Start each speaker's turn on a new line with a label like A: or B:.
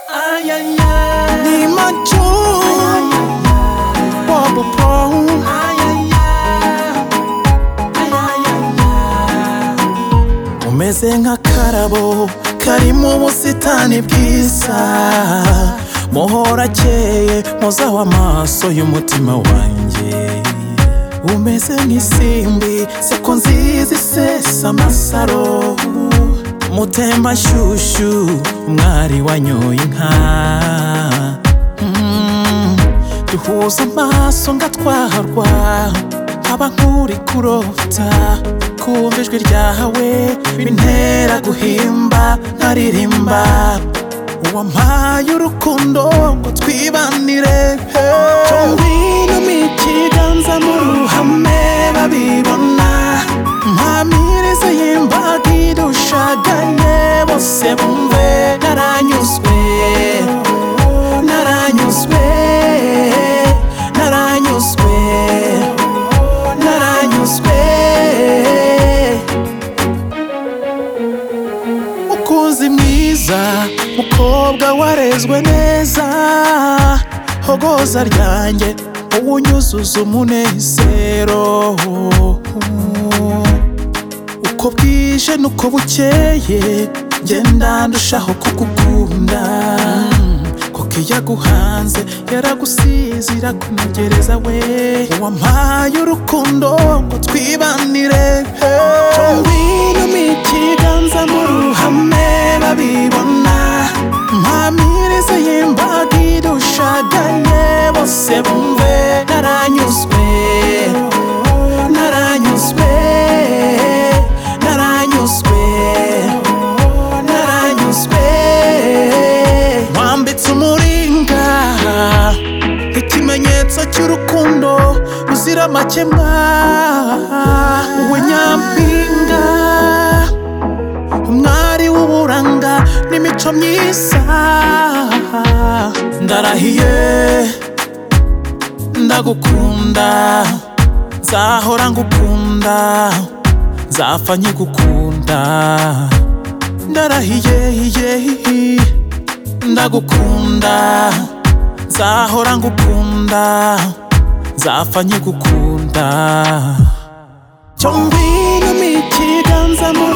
A: ay, ay, ay.
B: ni macho popo po
A: Ay, ay, ay. Ay, ay, ay, ay.
B: umeze nk'akarabo kari mu busitani bwiza muhora akeye muzaho amaso y'umutima wanjye umeze nk'isimbi seko nziza isesa amasaro mutemba nshyushyu umwari wanyoye inka Mm, duhuza amaso ngatwarwa nkaba nk'uri kurota kumva ijwi ryawe bintera guhimba nkaririmba uwampaye urukundo ngo twibanire tumbinamo ikiganza mu ruhame babibona mpamirize y'imbaga idushagaye bose bumve naranyuzwe naranyuzwe naranyuzwe naranyuzwe mukunzi mwiza mukobwa warezwe neza hogoza ryanjye uwunyuzuza umunezero uko bwije nuko bukeye ngenda ndushaho kugukunda kuko iyo aguhanze yaragusize irakunogereza we wampaye urukundo ngo twibanire tuwinuma ikiganza mu ruhame babibona mpamirize y'imbaga idushagaye bose bumve naranyuzwe naranyuzwe naranyuzwe naranyuzwe wambitse umuringa ikimenyetso cy'urukundo ruzira amakemwa we nyampinga umwari w'uburanga n'imico myiza ndarahiye ndagukunda nzahora ngukunda nzapfa nkigukunda ndarahiye yehi ndagukunda nzahora ngukunda nzapfa nkigukunda cyo ngwino mu ikiganza mu